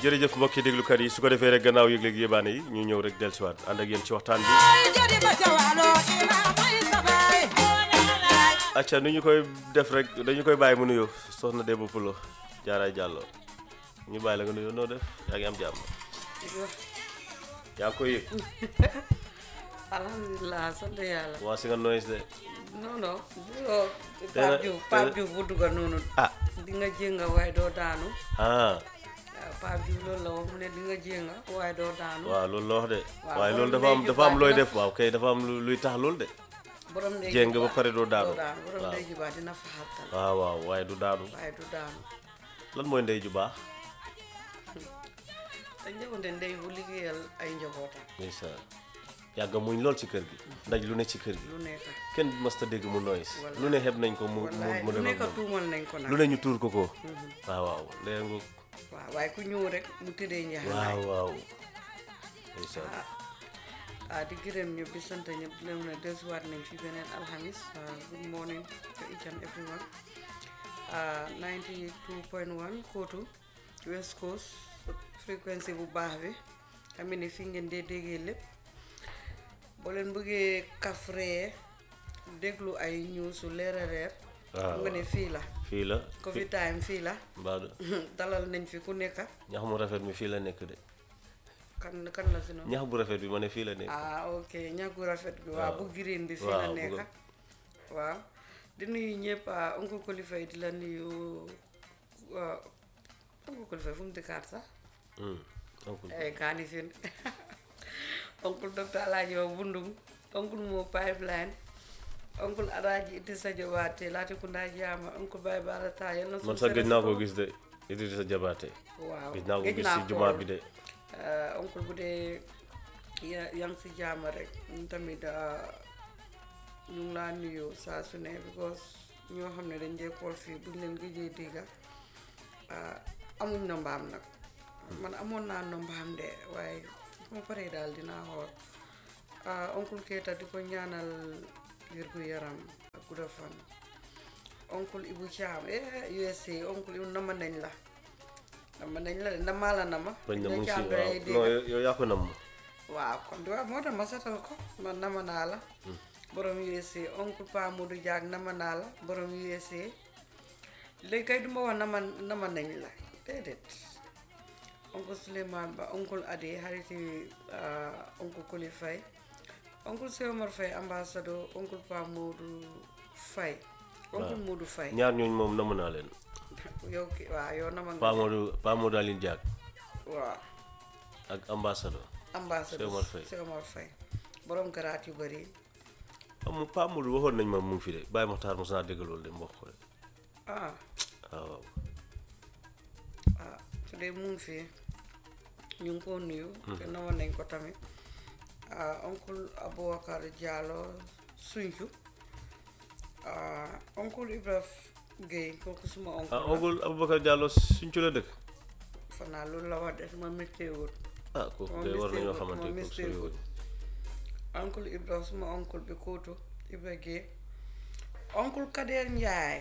jërëjëf mbokki déglukat yi su ko defee rek gannaaw yëg-yëg yébaane yi ñu ñëw rek dellusiwaat ànd ak yéen ci waxtaan bi acca nu ñu koy def rek dañu koy bàyyi mu nuyoo soxna Debba Pulo jaaraay jàllo ñu bàyyi la nga nuyoo noo def yaa ngi am jàmm yaa ngi koy yëg alhamdulilah sant yàlla waa si nga noyes de non non yoo Tey la- Pape Diouf tey Pape la- Diouf bu dugga noonu ah di nga jénga waaye doo daanu ah waaw Pape Diouf loolu la wax mu ne di nga jénga waaye doo daanu waaw loolu la wax de Waaw, waaye loolu borom dafa am ndey ju dafa am baax looy dina- def waaw kay dafa am lu- luy tax loolu de borom ndey jéng ju ba baax pare doo daanu doo daanu borom waaw ndey ju baax dina faxartal waaw waaw waaye du daanu waaye du daanu lan mooy ndey ju baax te njëkkonte ndey bu liggéeyal ay njabootam ndeysaan yàgga muñ lool ci kër gi ndaj lu ne ci kër gi lu nekk kenn mës ta dégg mu noyes Wallaay. lu ne xeb nañ ko mu mu wallaay mu lu dem nekk ak moom tuumal nañ ko nag lu ne ñu tuur ko ko waaw waaw léegi nga waaw waaye ku ñëw rek mu tëddee waaw njaxanaay waaw ndeysaan ah di gërëm ñëpp di sant ñëpp di leen ne dellusiwaat nañ fi beneen alxamis ah, good morning to each and everyone ah 92.1 Kotu West Coast fréquence bu baax bi xam ne fi ngeen dee déggee lépp boo leen bëggee kafree déglu ay news su leer a reer waaw xam nga ne fii la fii la Covid time fii la mbaadu dalal nañ fi ku nekk ñax mu rafet mi fii la nekk de kan kan la si noonu ñax bu rafet bi ma ne fii la nekk ah ok ñàkku rafet bi waaw bu green bi fii la waaw, bu nekk ko- waaw di nuyu ñëpp ah oncle Kolifa di la nuyu ah, oncle Kolifa fu mu dëkkaat sax Hmm, oncle. ay kaani fin oncle docteur Alaaji wa Bundung oncle moo pipeline oncle Alaaji Idrissa Jobaate laati ku ndaa jaama oncle Baye Barata yal na man suuf sax gëj sedd naa si ko kaw. gis de Idrissa Jabaate waaw gëj naa ko gëj gis naa si jumaa ko. bi de Uh, oncle bu dee ya yaa ngi si jaama rek ñun tamit uh, ñu ngi laa nuyu saa su ne because ñoo xam ne dañ dee kool fii buñ leen gëjee dégga uh, amuñ nombaam nag man amoon naa nombaam de waaye su ma paree daal dinaa xool uh, oncle Keita di ko ñaanal wér gu yaram ak gudda fan oncle Ibu Thiam eh USA oncle Ibu nama nañ la nama nañ la de namaa la nama bañ na Dañ mu ngi la si càmbaree waaw dégg. non yow- yow yaa ko nam waaw kon di waaw moo tax ma setal ko man nama naa la borom USA oncle Pa Modou Diak nama naa la borom USA léegi kay du ma wax nama nama nañ la déedéet oncle Souleymane Ba oncle Adi xariti ah, oncle Koli Faye oncle Cheikh Omar Faye ambassadeur oncle Pa Modou Faye oncle Modou Faye ñaar ñooñu moom namm naa leen yow ki waaw yow nama nga Pa Modou Pa Modou Aline Diak waaw ak ambassadeur ambassadeur Cheikh Omar Faye. Cheikh Omar Faye borom garaat yu bëri am Pa Modou waxoon nañ ma mu ngi fi de Baye Mokhtar mos naa dégg loolu de mu wax ko de ah waaw waaw ah su dee mu ngi fi ñu ngi ko nuyu te nawoon nañ ko tamit ah oncle Aboubacar Diallo Sunju ah oncle Ibrahima Guèye kooku suma oncle ah la oncle Aboubacar Diallo suñ ci la dëkk fanaa loolu la wax de suma météo ah kooku Moom de war nañoo mistake xamante moom kooku mistake soriwul oncle Ibrahima suma oncle bi kootu Ibrahima Guèye oncle Kader Ndiaye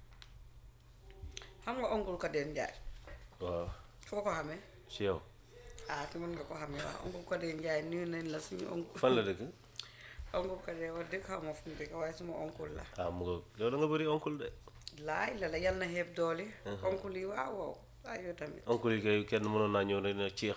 xam nga oncle Kader Ndiaye waaw foo ko xamee ci yow ah te mën nga ko xamee waaw oncle Kader Ndiaye nuyu nañ la suñu oncle fan la dëkk oncle Kader wax dëgg xaw ma fu mu dëkk waaye suma oncle la ah mu nga yow da nga bëri oncle de laay la la yal na xeeb doole oncle yi waaw waaw waaw yow tamit oncle yi kay kenn mënoon naa ñëw rek ne ceex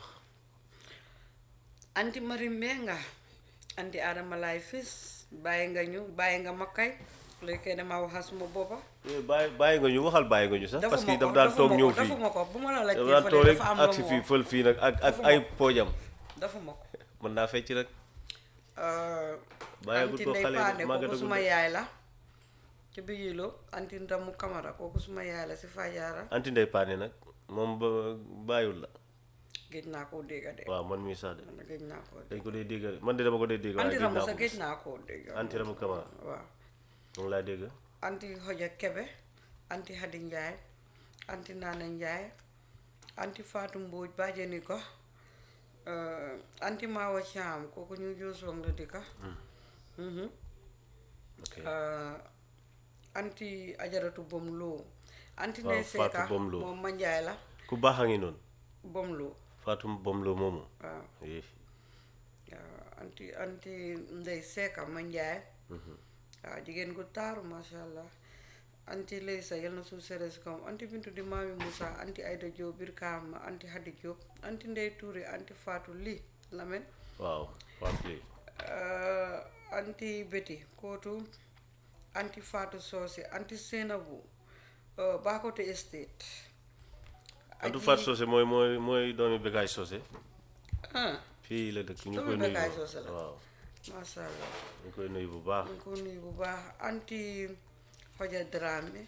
anti mari mbenga anti adama laay fis bàyyi nga ñu bàyyi nga ma kay léegi kay damaa waxal suma boppa Eh, bàyyi bàyyi nga ñu waxal bàyyi nga ñu sax parce que defuma daf ko daan toog defuma ñëw ko fii defuma ko bu ma la daf laajtee daan toog fële rek dafa am ak lu si mu fii wax fël fii nag ak ak Defuma ay ko. poojam defuma ko mën naa fecc rek Euh, Bàyyeegul anti ko ndey xale paane kooku màggatagul suma de. yaay la ci biyilo anti ndamu kamara kooku suma yaay la si fajaara anti ndey paane nag moom ba bàyyiwul la géej naa koo dégga de waaw man mii sax de man géej naa koo dégg dañ ko dee dégg man de dama ko dee dégg waaye anti gëj ramu naa sa ko géej gis naa koo dégg anti ramu kamara waaw moom laa dégg anti xoja kebe anti hadi njaay anti naana njaay anti faatu mbooj bàjjeni ko euh, anti maawa caam kooku ñu joosoong la dëkka Mhm. ok Euh, anti ajaratu bom loo anti Waaw, ndey Fatou seeka Bom Lo. moom ma njaay la ku baax a ngi noonu bomloo Fatou Bomlo moomu waaw eh waaw anti anti ndey seeka ma njaay waaw jigéen gu taaru masha allah anti Leysa yal na suuf sere si kawam anti Bintu di maami Moussa anti Aïda Diop biir Kaama anti Hadi Diop anti Ndey Touré anti Fatou Ly Lamen waaw Fatou lii uh, anti Betty Kootu anti Fatou Socé anti Seynabou uh, Bakote Estate Antou Aji- Fatou Socé mooy mooy mooy doomi Bekaay Socé ah fii la dëkk ñu Doomi koy nuyu Bekaay Socé la. waaw masha allah ñu koy nuyu bu baax ñu ko nuyu bu baax anti Hoja Dramé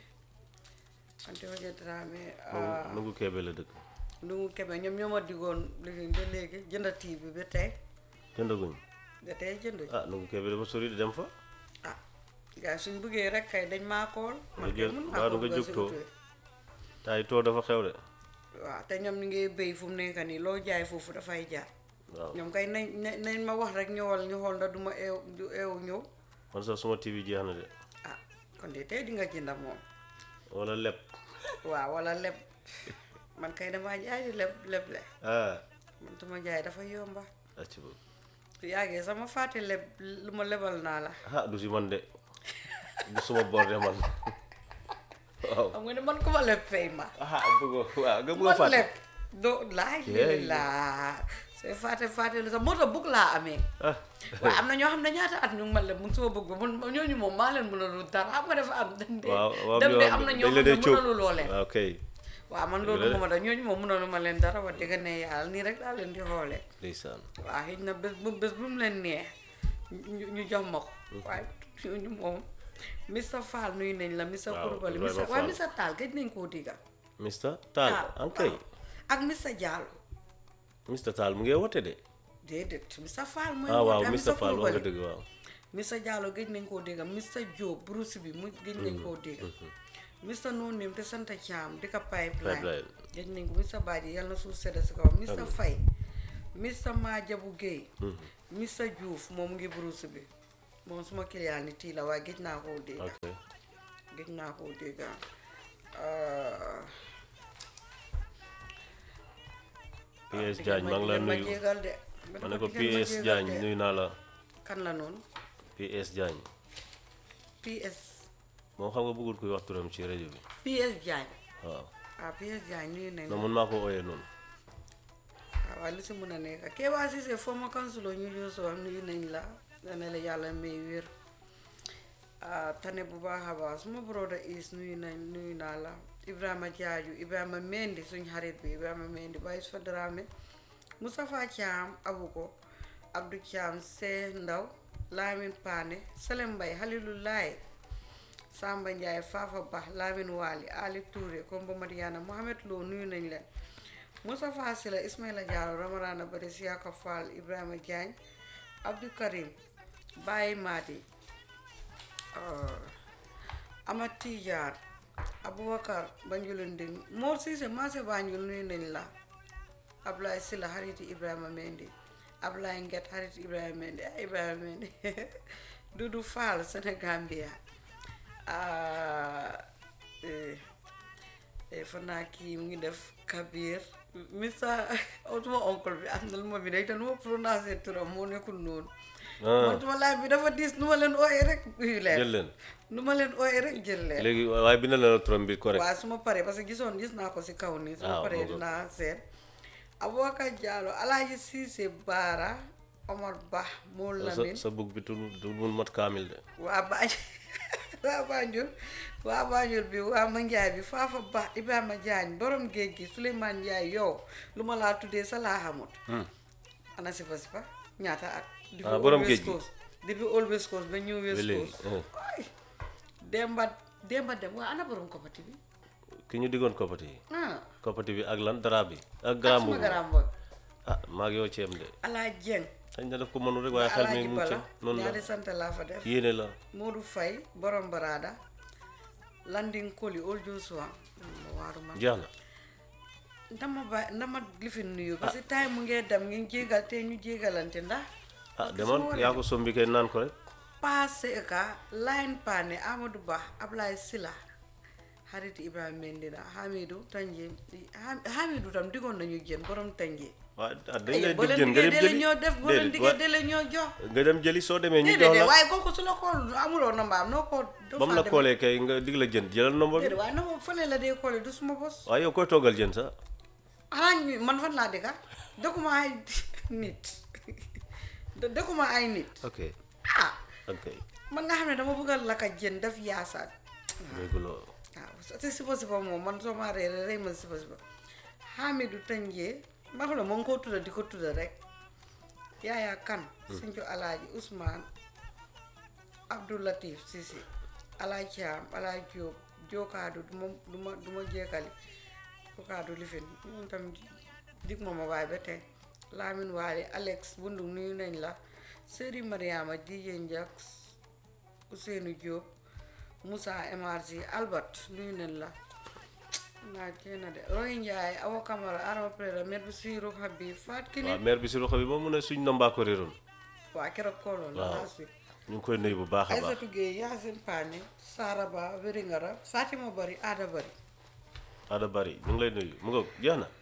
anti Hoja Dramé nu nungu keebe la dëkk lu mu kebe ñoom ñoo ma diggoon léegi ba léegi jënd tii bi ba tey jëndaguñ ba tey jënd ah nungu keebe dafa sori di dem fa ah gars suñ bëggee rek kay dañ maa kool man kay jël- mun waaw naa du ko nga dugal jóg si too. oto yi. tay too dafa xew de waaw te ñoom ñu ngi béy fu mu nekk nii loo jaay foofu dafay jaar waaw ñoom kay nañ nañ nañ ma wax rek ñëwal ñu xool ndax du ma eew du eew ñëw man sax suma TV jeex na de ah kon de tey di nga jënd moom wala leb waaw wala leb man kay damaa jaay di leb leb le ah man tuma jaay dafa yomba acci ba su yàggee sama fàtte leb lu ma lebal naa la ah du si man de du suma bor de man waaw xam nga ne man ku ma leb fay ma ah bëggoo waaw nga bëgg a man fàtte leb doo laay Yeah, lii laa c'est fàtte fàtte lu sax moo tax bugg laa amee ah waaye am na ñoo xam ne ñaata at ñu ngi ma leb mu suma bëgg mun ñooñu moom maa leen mënalu dara xam nga dafa am dañ de waaw waaw dem de yow am na ñoo dañ la xam ne dee cóob mënalu loo leen waaw kay waaw man loolu mooma da ñooñu moom mënalu ma leen dara wax dëgg ne yàlla nii rek laa leen di xoolee ndeysaan waaw xëy na bés bu bés bu mu leen neex ñu ñu jox ma ko waaye ñooñu moom Mr Fall nuyu nañ la Mr Waaw, Koulibaly Ibrahima Mr waaye Fall. Mr Tall gëj nañ koo digga Mr Tall an kay waaw. ak Mr Diallo Mr Tall mu ngi wote de déedéet Mr Fall mooy ah waaw woote, Mr Fall wax nga Koulibaly. dëgg waaw Mr Diallo gëj nañ koo dégga Mr Diop Bruce bi mu gëj nañ koo dégga Mr Nonim te sant Thiam di ko pipeline Pipeline. gëj nañ ko Mr Badji yal na suuf sedd si kaw Mr Faye Mr Madiabou Guèye Mr Diouf moom mu ngi Bruce bi moom suma client ni tii la waaye gëj naa koo dégga ok gëj naa koo dégga PS Diagne maa ngi la ma nuyu jégal de ma ne ko Di ngeen ma PS jégal Diagne de. nuyu naa la kan la noonu PS Diagne PS moom xam nga bëggul kuy wax turam ci rajo bi PS Diagne waaw ah PS Diagne nuyu nañ non mun maa ko ooyee noonu waaw waaye lu si mën a nekk Kéba Cissé former councilor ñu yoo soo nuyu nañ la dana la yàlla may wér ah tane bu baax a baax suma broda is nuyu nañ nuyu naa la Ibrahima Jaaju Ibrahima Mendi suñ xarit bi Ibrahima Mendi Baye fa Dramé Moustapha Thiam Abuko Abdou Thiam See Ndaw Lamin Paane Salem Mbay Halilulaay Samba Ndiaye Fafa Ba Lamin Waali Ali Touré Kombo Mariana Mohamed Lo nuyu nañ leen Moustapha Sila Ismaila Diallo Ramarana Bari Siaka Fall Ibrahima Diagne Abdou Karim Baye Madi Amat Tidiane Aboubacar Banjul Nding Mor Cissé Maase Banjul nuyu nañ la Ablaye Sila xariti Ibrahima Mendy Ablaye Nget xariti Ibrahima Mendy ah Ibrahima Mendy Dudu Fall Sénégambia ah eh, eh, fan naa kii mu ngi def Kabir Mr suma oncle bi am na lu ma bi rek te nu ma prononcé turam moo nekkul noonu ah man suma laaj bi dafa diis nu ma leen ooyee rek uyu leen jël leen nu ma leen ooyee rek jël leen léegi waaye bindal na la turam bi correct waaw su ma paree parce que gisoon gis naa ko si kaw nii su ma Ah, paree boobu. dinaa seet Aboubacar Diallo Alaaji Cissé Baara Omar Ba moo sa Lamin sa bug bi tu du mun mat kaamil de waa Banjul waa Banjul waa Banjul bi waa Manjaay bi Faafa Ba Ibrahima Diagne borom géej gi Souleymane Ndiaye yow lu ma laa tuddee sa laa xamut Hmm. ana sifa sifa ñaata at depuis Ah, borom Old géej West gi. Coast depuis Old West Coast ba New ba West léegi Coast ah. waay Demba Demba dem waa ana borom kopati bi ki ñu diggoon koppati yi ah koppati bi ak lan dara bi ak ak garaam suma boobu garaam boog ah maa ngi yow ceem de Alaa Jeng xañ na def ko mënul rek waaye xel mi Alaaji mu ngi ca Bala noonu la ñaari sant laa fa def yéene la Modou Faye borom barada Landing Koli Old Joshua ma waaru man jeex na ndama ba ndama lifin nuyu parce que time mu ngee dem ngi jégal te ñu jégalante ndax ah demal yaa ko sombi kay naan ko rek passé ka line paane Amadou Ba Ablaye Sila xarit Ibrahima Mendina Hamidou Tanje Ha- Hamidou tam diggoon nañu jën borom Tanje waaw ah dañ ay lay boo dig leen jën nga diggee dem dele jëli ñoo def boo leen déedéet diggee wa- dele ñoo jox nga dem jëli soo demee ñu jox déedéet la waaye kooku su la ko amuloo nambaam noo ko doo ba mu faa la dem. koolee kay nga dig la jën jëlal nomba bi déedéet waaye nag fële la dee koole du suma bos waaw yow koy toggal jën sax xanaa ñu man fan laa dëkka dëkkuma ay nit dë- dëkkuma ay nit ok ah ok man nga xam ne dama bëgg a lakka jën def yaasaat dégguloo waaw te sipa sipa moom man soo ma reere rey ma sipa sipa Hamidou Tandié ma xam ne moo ngi koo tudda di ko tudda rek yaaya kan Sincu Alaaji Ousmane Abdou Latif Sisi Alaaji Thiam Alaaji Diop Jokaadu du ma du ma du ma jeekali Jokaadu lifin ñun tam dig ma ma waay ba tey Lamine Waali Alex Bundu nuyu nañ la Seri Mariama DJ Njax Ousseynou Diop Moussa MRC Albert nuyu nañ la naa kenn de Roy Ndiaye Awa Camara Arama Prera mer bi siiru Habib Faat Kini waaw maire bi si loxo bi moom mu ne suñ nombaa ko réeroon waa keroog kooloon la Waaw. last week ñu ngi koy nuyu bu baax a baax Aysatu Gueye Yacine Pagne Sara Ba Wéringara Fatima Bari Ada Bari ada bari ñu ngi lay nuyu mu ngoog jeex na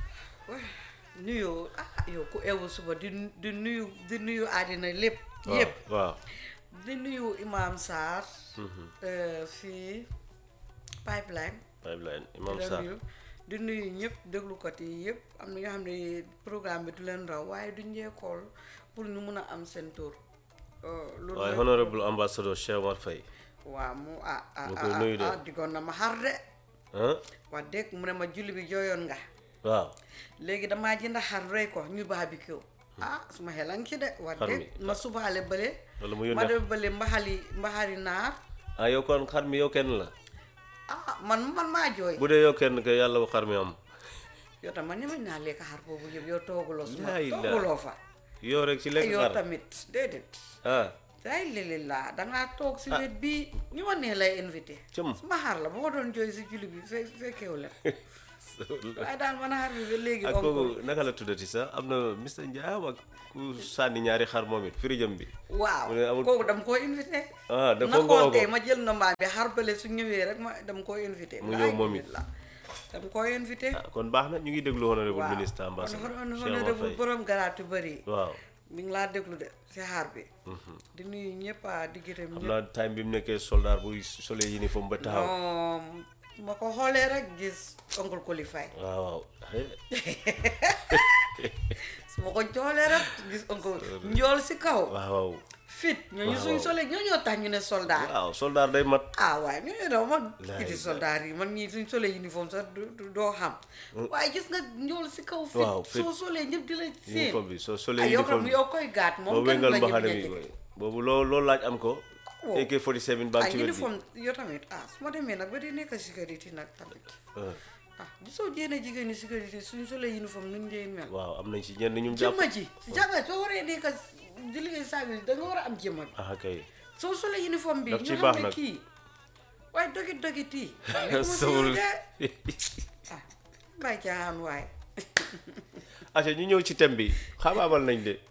nuyoo ah yow ku ewu suba di di nuyu di nuyu àddina lépp waaw yépp waaw di nuyu Imam Sarr euh, fii Pipeline pipeline di imam la Sarr nuyu di nuyu ñëpp déglukat yi yëpp am na ñoo xam ne programme bi du leen raw waaye duñ jeekool pour ñu mun a am seen tour Euh, loolu waaye mooy- honorable ambassadeur Cheikh Omar Faye waaw mu ah ah Ñu koy ah, nuyu de. ah diggoon na ma xar de ah wax dëgg mu ne ma julli bi jooyoon nga waaw léegi damaa jënd xar rey ko ñu barbecue ah suma xelan ci de wax Xar mi. dëgg ma subaale bële wala mu ma yónnee def bële mbaxali mbaxali naar ah yow kon xar mi yow kenn la ah man man maa jooy bu dee yow kenn kay yàlla bu xar mi am yow tam man ñemañ naa lekk xar boobu yëpp yow tooguloo suma Laa ilaaha. tooguloo fa yow rek ci lekk yow xar tamit déedéet ah day lili laa dangaa toog si wet bii ñu ma nee lay invité Cëm. suma xar la bu ma doon jooy si julli bi fe fekkeewu leen waaye daal man xar bi ba léegi ak oncle kooku naka la tuddati sax am na Mr Ndiaye ak ku sànni ñaari xar moom it firijam bi waaw mu ne amul- kooku dam koo invité ah dafa na nga xool ko tey ma jël nombaam bi xar bële su ñëwee rek ma dam koo invité Mu ñëw moom it. la dam koo invité ah kon baax na ñu ngi déglu honorable waaw ministre kon ambassadeur hon- hon- Cheikh Omar honorable Faye borom garaatu bëri waaw mi ngi laa déglu de si xaar bi di nuyu ñëpp a di gërëm xam ñëpp naa time bi mu nekkee soldat buy solee uniforme ba taxaw non ma ko xoolee rek gis oncle qualifié waaw waaw eh, su ma ko xoolee rek gis oncle njool si kaw waaw waaw fit ñooñu Waaw, suñ waaw. solee ñoo ñoo tax ñu ne soldat waaw soldat day mat ah waaye ñooñu daw man Laay kiti laay. soldat yi man ñii suñ solee uniforme sax du du- doo xam waaye gis nga njool si kaw fit Waaw, fit. soo solee ñëpp di la seen uniforme bi soo ah solee yow uniforme tam bi yow koy gaat boo moom kenn du wéngal la mbaxane ñeme bi jege koy boobu loo loolu laaj am ko Wow. AK 47 baa ngi ay ci wet bi uniforme yow tamit ah su ma demee nag ba di nekk sécurité nag tamit Ah, ah gisoo jéene jigéen ñi sécurité suñ solee uniforme nuñ dee mel waaw am nañ ci ñenn ñu jàpp jëmma ji jànga soo waree nekk di liggéey service da nga war a am jëmma bi ah kay soo solee uniforme bi Daf ñu ci xam baax ne nag. kii waaye dogit dogit yi nekkuma si sawul yow de ah bàyyi caaxaan waaye aca ñu ñëw ci thème bi xamaamal nañ de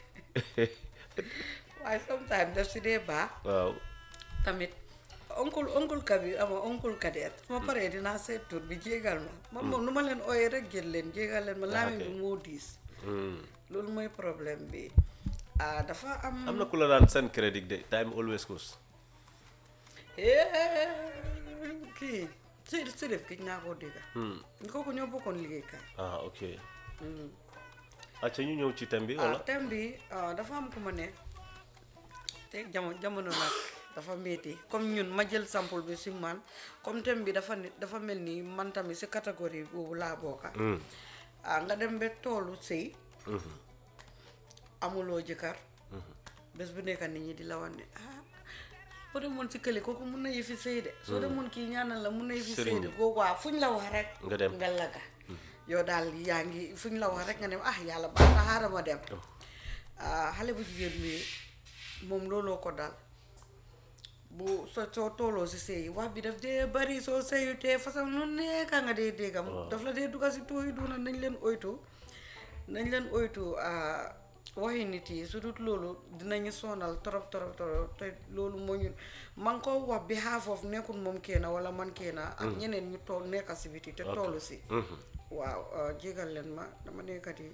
waaye sometimes daf si dee baax waaw tamit oncle oncle kabi ama oncle kadeer su ma paree dinaa seet tur bi jégal ma man moom nu ma leen ooyee rek jël leen jégal leen ma laamin ok. bi moo diis Hmm. loolu mooy problème bi ah dafa am am na ku la daan seen crédit de time always goes Eh, kii si si def ki naa koo dégga kooku ñoo bokkoon liggéeykaay ah ok acca ñu ñëw ci thème bi ah wala thème bi ah, dafa am ku ma ne te jamono jamono nag dafa métti comme ñun ma jël sample bi si man comme thème bi dafa ne dafa mel ni man tamit si catégorie boobu laa bokka Hmm. ah nga dem ba toolu sëy Mhm. amuloo jëkkër bés bu nekk nit ñi di la wan ne ah soo demoon si kële kooku mun na yëfi sëy de soo demoon kii ñaanal la mun na yëfi sëy Sëriñ de bi. kooku waa fuñ la wax rek Nga dem. nga laga yow daal yaa ngi fuñ la wax rek nga ne ah yàlla baax na xaaral ma dem ah xale bu jigéen bi moom looloo ko dal bu soo soo tooloo si sëy wax bi daf dee bari soo sëyu te façon lu nekka nga dee déggam daf la dee dugal si tooy duna nañ leen oytu nañ leen oytu ah, waxi nit yi su dut loolu dinañu sonal torop torop torop te loolu moo ñu man ko wax bi half of nekkul moom kenn wala man kenn ak ñeneen ñu toog nekka si biti te tollu si Mhm. waaw uh, jégal leen ma dama nekkat yi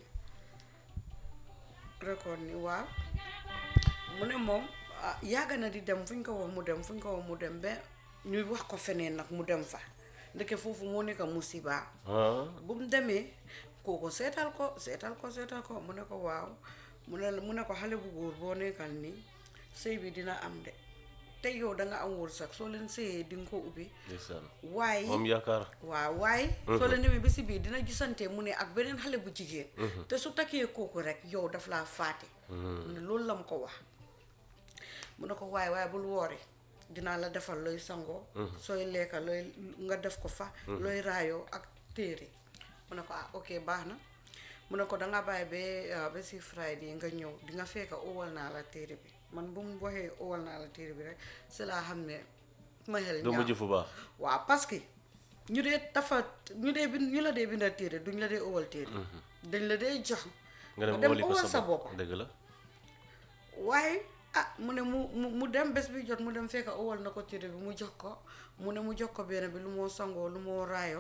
record ni waaw mu ne moom ah, yàgg na di dem fu ñu ko wax mu dem fu ñu ko wax mu dem ba ñuy wax ko feneen nag mu dem fa ndeke foofu moo nekk musiba ah bu mu demee kooku seetal ko seetal ko seetal ko mu ne ko waaw mu ne mu ne ko xale bu góor boo nekkal nii sëy bi dina am de te yow da nga am wërsëg soo leen sëyee di nga ko ubbi ndeysaan waaye moom yaakaar waaw waaye soo leen demee ba si biir dina gisante mu ne ak beneen xale bu jigéen te su takkee kooku rek yow daf laa faate mu ne loolu la mu ko wax mu ne ko waaye waaye bul woori dinaa la defal looy sangoo sooy lekka looy nga def ko fa looy raayoo ak téere mu ne ko ah ok baax na mu ne ko danga bàyyi ba ba si Friday nga ñëw di nga fekk owal naa la téere bi man bu mu waxee owal naa la téere bi rek si laa xam ne ma xel du ñaaw. mujj fu baax waaw parce que ñu dee dafa ñu dee bind ñu la dee bindal téere duñ la dee owal téere dañ la dee jox nga dem dem wali ko owal sa sa bopp bopp dëgg la waaye ah mu ne mu mu mu dem bés bi jot mu dem fekk owal na ko téere bi mu jox ko mu ne mu jox ko benn bi lu moo sangoo lu moo raayoo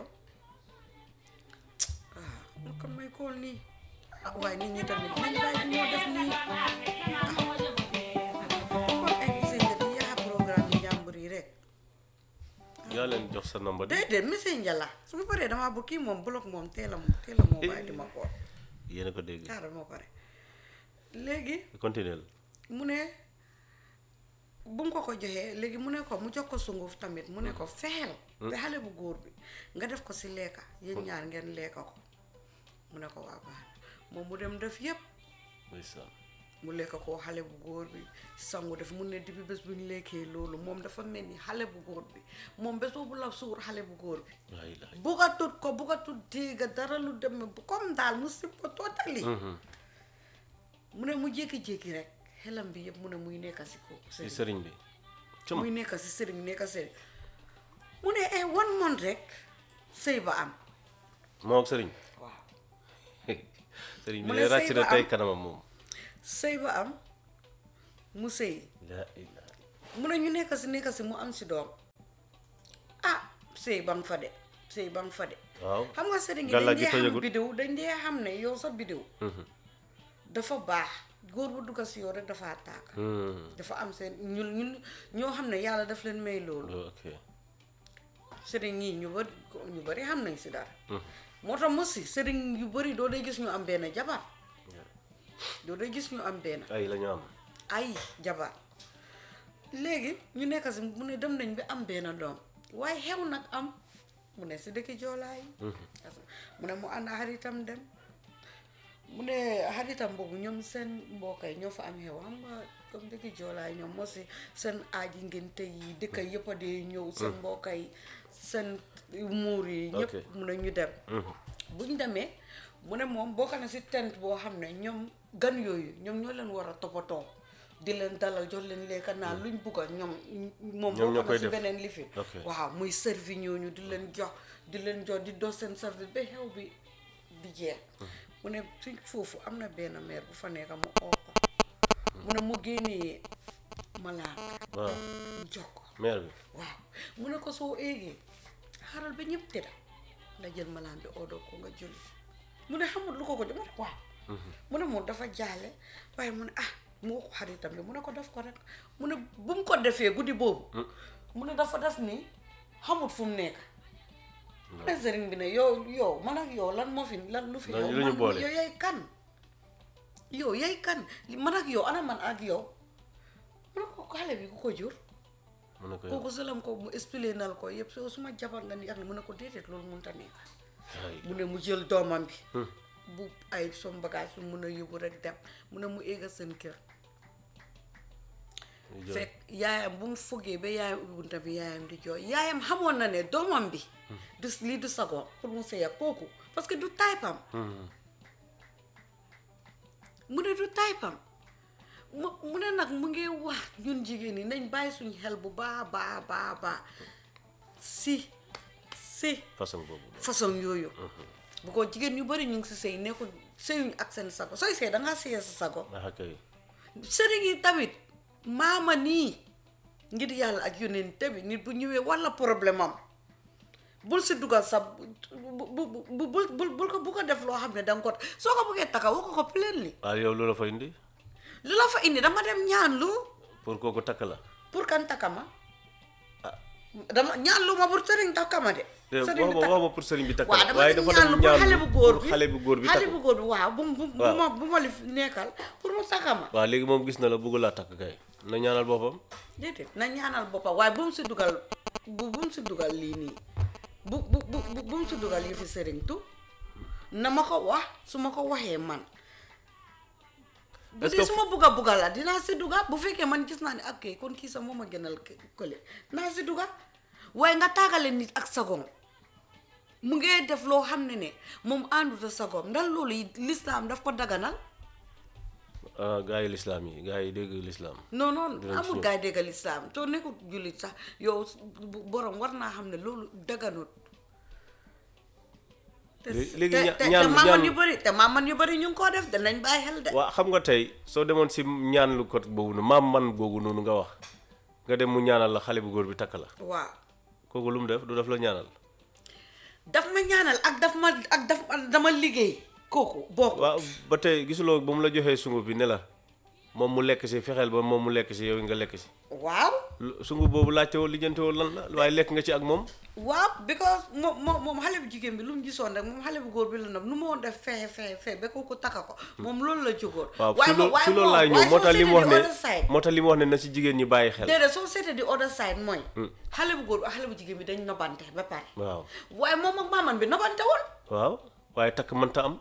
ah mu kon may kool nii ah waaye nit ñi tamit nañ bàyyi moo def nii kon ay messenger di yaa programme yi njàmbur yi rek yaa leen jox sa nombre di déedéet messenger la su ma paree damaa bu kii moom bloc moom teel a teel a moo bàyyi di ma kool yéen a ko dégg xaaral moo pare léegi continuer mu ne bu mu ko ko joxee léegi mu ne ko mu jox ko sunguf tamit mu ne ko fexeel ba xale bu góor bi nga def ko si lekka yéen ñaar ngeen lekka ko mu ne ko waa baax na moom mu dem def yépp ndeysaan mu lekk ko xale bu góor bi sangu def mu ne depuis bés bu ñu lekkee loolu moom dafa mel ni xale bu góor bi moom bés boobu la suur xale bu góor bi laa ilaaha bugatut ko bugatut dégga dara lu dem bu comme daal mu sib ko tootali mu ne mu jékki-jékki rek xelam bi yëpp mu ne muy nekk si ko ci sëriñ sëriñ bi cum muy nekk si sëriñ nekk sëriñ mu ne eh one month rek sëy ba am moo ak sëriñ waaw sëriñ bi Mu ne ne ràcc sëy na ba tey am. kanamam moom sëy ba am mu sëy laa ilaaha mu ne ñu nekk si nekk si mu am si doom ah sëy ba nga fa de sëy ba nga fa de waaw xam nga sëriñ yi Gàllaaj dañ gi dee xam tojagut. bidéw dañ dee xam ne yow sa bidéw dafa baax góor bu dugga si yow rek dafa tàkk Hmm. dafa am seen ñun ñun ñoo xam ne yàlla daf leen may loolu ok sëriñ yi ñu bari ñu bari xam nañ si dara moo tax mos si sëriñ yu bari doo dee gis ñu am benn jabar doo dee gis ñu am benn ay la ñu am ay jabar léegi ñu nekk si mu ne dem nañ bi am benn doom waaye xew nag am mu ne si dëkki joolaay mu ne mu ànd xaritam dem mu ne xaritam boobu ñoom seen mbokk yi ñoo fa am xew xam nga comme dëkki joolaay ñoom moo si seen aaji ngénte yi dëkk yëpp a dee ñëw seen mbokk yi seen muur yi ñëpp Ok. mu ne ñu dem buñ demee mu ne moom bokk na si tent boo xam ne ñoom gan yooyu ñoom ñoo leen war a toppatoo di leen dalal jox leen lekka naa luñ bugg a ñoom moom Ñoom ñoo bokk koy na si def. beneen lifi Ok. waaw muy servi ñooñu di leen jox di leen jox di dos seen service ba xew bi di jeex mu ne si foofu am na benn meer bu fa nekk mu oo ko mu ne mu génnee malaaka waaw mu jox ko maire bi waaw mu ne ko soo eegee xaaral ba ñëpp tëdda nga jël malaan bi oodoo ko nga julli mu ne xamul lu ko ko jox mu ne waaw mu ne moom dafa jaale waaye mu ne ah mu wax ko xaritam bi mu ne ko def ko rek mu ne bu mu ko defee guddi boobu mu ne dafa def ni xamut fu mu nekk mu ne sëriñ bi ne yow yow man ak yow lan moo fi lan lu fi Lan yow lu ñu man boole? yow yay kan yow yay kan man ak yow ana man ak yow mu ne ko xale bi ku ko jur mu ne ko yow kooku sëlam ko mu expliqué nal ko yëpp soo suma jabar nga ni ak mu ne ko déedéet loolu mënut a nekk ay mu ne mu jël doomam bi bu ay som bagage su mun a yóbbu rek dem mu ne mu éega seen kër ñu jël fekk yaayam bu mu fogee ba yaayam ubbi bunta bi yaayam di jooy yaayam xamoon na ne doomam bi du lii du sagoon pour mu sëy ak kooku parce que du taypam mu ne du taypam mu mu ne nag mu ngi wax ñun jigéen ñi nañ bàyyi suñ xel bu baa baa baa baa si si façon boobu façon yooyu bu ko jigéen ñu bëri ñu ngi si sëy nekkul sëyuñ ak seen sago sooy sëy dangaa sëyee sa sago ah kay sëriñ yi tamit maama nii ngir yàlla ak yonent bi nit bu ñëwee walla problème am bul si dugal sa bu bu bu bul bul bul ko bu ko def loo xam ne danga ko soo ko bëggee taka woo ko ko plainly waaw yow lu la fa indi lu la fa indi dama dem ñaan lu pour kooku takk la pour kan taka ma dama ñaan lu ma pour sëriñ taka ma de te wax sëriñ ma bi takk wax ma pour sëriñ bi takk waaw la dama waaye dem dafa ñaan dem lu pour xale bu góor pour bi xale bu góor bi xale takk bu góor bi waaw bu bu bu Waaw. ma bu ma li fi nekkal pour mu taka ma waaw léegi moom gis na la bëgg laa takk kay na ñaanal boppam déedéet na ñaanal boppam waaye bu mu si dugal bu bu mu si dugal lii nii bu bu bu bu bu mu si dugal yu fi sëriñ tu na ma ko wax su ma ko waxee man bu Est-ce dee que su ma bugga bugga la dinaa si duga bu fekkee man gis naa ne ak kay kon kii sax moo ma gënal k- kële naa si duga waaye nga tàggale nit ak sagom mu ngee def loo xam ne ne moom ànduta sagom ndax loolu yi lislaam daf ko daganal ah gaa yi lislaam yi gaa yi dégg lislaam non non Dinañ ci amul ñëw. gaay déggal islaam soo nekkul jullit sax yow bu- borom war naa xam ne loolu daganut te Lé- léegi te- ña- te- ñaan- te maaman ñaan- yu bëri te maaman yu bëri ñu ngi koo def danañ bàyyi xel de waa xam nga tey soo demoon si ñaan lu ko boobu noonu maam man googu noonu nga wax nga dem mu ñaanal la xale bu góor bi takk la waaw kooku lu mu def du def la ñaanal daf ma ñaanal ak daf ma ak daf ma dama liggéey kooku bokk waaw ba tey gisuloo ba mu la joxee sunguf bi ne la moom mu lekk si fexeel ba moom mu lekk si yow nga lekk si waaw lu- sunguf boobu laajte woo lijjante woo lan la waaye lekk nga ci ak moom waaw because moom moom moom xale bu jigéen bi lu mu gisoon rek moom xale bu góor bi la nag nu ma woon def fexe fexe fexe ba kooku takka ko moom loolu la jógoon waaw waaye si moom loo waaye si loolu moom laay ñëw waaye moo soo tax li mu wax seetee ne the other side moo tax li mu wax ne na si jigéen ñi bàyyi xel déedéet soo seetee di other side mooy xale bu góor bi ak xale bu jigéen bi dañ nobante ba pare waaw waaye moom ak maaman bi nobante woon waaw waaye takk mënta am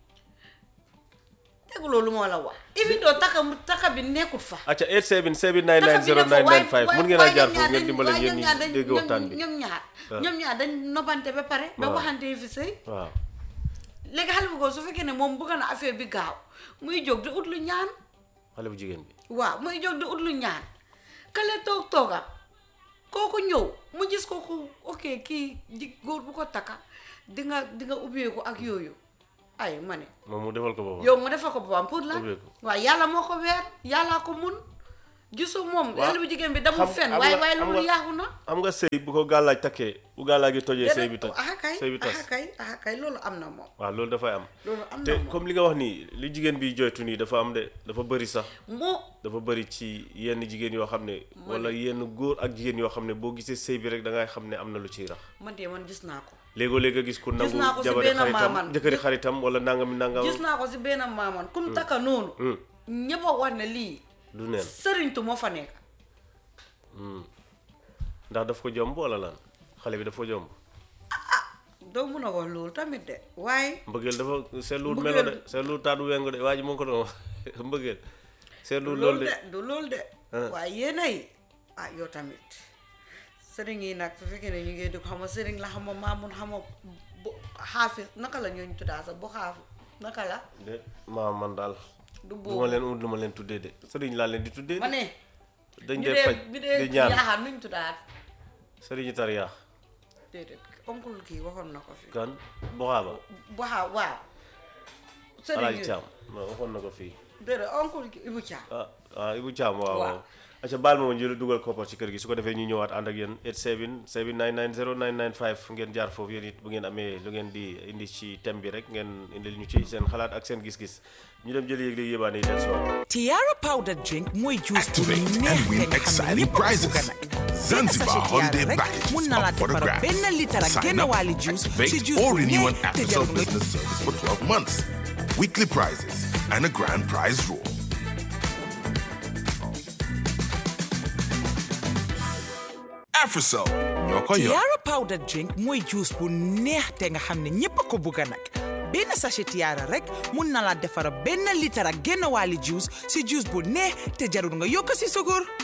tegu loolu moo la wax even though taka mu taka bi nekkut fa acca 87 7 taka bi nekk fa waaye 990 mun ngeen a jaar foofu ngeen dimbale waaye ngeen ñoom ñaar ñi dañ dégg waxtaan bi ñoom ñaar waaw. ñoom ñaar dañ nobante ba pare ba waaw. waxante yi fi sëy waaw léegi xale bu góor su fekkee ne moom bëgg na affaire bi gaaw muy jóg di ut lu ñaan xale bu jigéen bi waaw muy jóg di ut lu ñaan kale toog tooga kooku ñëw mu gis kooku ok kii ji góor bu ko takka di nga di nga ubbeeku ak yooyu ay ma ne moom mu defal ko boppam yow mu defal ko boppam pour la Ubbeeku. waaw yàlla moo ko weer yàllaa ko mun gisu moom Waaw. xale bu jigéen bi damul Xam- fen xam waaye nga- waaye xam loolu nga- yaaxu na xam nga sëy bu ko gàllaaj takkee bu gàllaaj gi tojee sëy bi toj aha kay sëy bi tas aha kay aha kay loolu am na moom waaw loolu dafay am loolu am te na moom comme li nga wax nii li jigéen bi joytu nii dafa am de dafa bëri sax moo dafa bëri ci yenn jigéen yoo xam ne wala yenn góor ak jigéen yoo xam ne boo gisee sëy bi rek da ngay xam ne am na lu ciy rax man de man gis naa ko léegoo léegi nga gis ku nangu naa ko si jabari benn xaritam maaman. jëkkëri xaritam wala nangami nangam gis naa ko si benn maaman kum takka noonu Hmm, ñëpp a wax ne lii du neen sëriñtu moo fa nekk ndax daf ko jomb wala lan xale bi daf ko jomb doo mun a wax loolu tamit de waaye mbëggeel dafa seetluwut Mbëggeel- melo de seetluwut taatu wengu de waa ji moo ko doon wax mbëggeel seetluwut loolu loolu de de du loolu de Ah. waaye yéenay ah yow tamit sëriñ yi nag su fekkee ne ñu ngi dugg xam nga sëriñ la xam nga maamun xam nga bu xaafis naka la ñooñu tuddaa sax bu xaaf naka la de maa man daal du du ma boobu leen ut lu ma leen tuddee de sëriñ laa leen di tuddee ma de ne dañ ñu dee dee faj ñu di dee ñaan yaaxaar nuñ tuddaat sëriñu tariyaax déedéet oncle kii waxoon na ko fi kan boxaaba waaw waaw sëriñ alaaji yi Caam non waxoon na ko fii déedéet oncle kii Ibu Caam ah ah Ibu Caam waaw Waaw. waaw acca baal ma ma jël dugal koppar ci kër gi su ko defee ñu ñëwaat ànd ak yéen 87 799 0995 ngeen jaar foofu yéen it bu ngeen amee lu ngeen di indi ci thème bi rek ngeen indil ñu ci seen xalaat ak seen gis-gis ñu dem jëli yëg léegi yébaane yi del si waat Tiara powder drink mooy juice bu Activate neex and win te nga xam ne exciting ñëpp a ko prizes. bugg nag. Benn Zanzibar sachet Tiara holiday rek package mun na la up for the defar grabs. benn litre ak Sign genn up, wàlli juice si activate, juice or bu renew an neex te Africell jarul nga business service for 12 months. Weekly prizes and a grand prize draw. Africell, ñoo ko yor. Tiara powder drink mooy juice bu neex te nga xam ne ñëpp a ko bugg nag benn sachet Tiara rek mun na la defar benn litre ak genn wàlli juice si juice bu neex te jarul nga yokk si sukur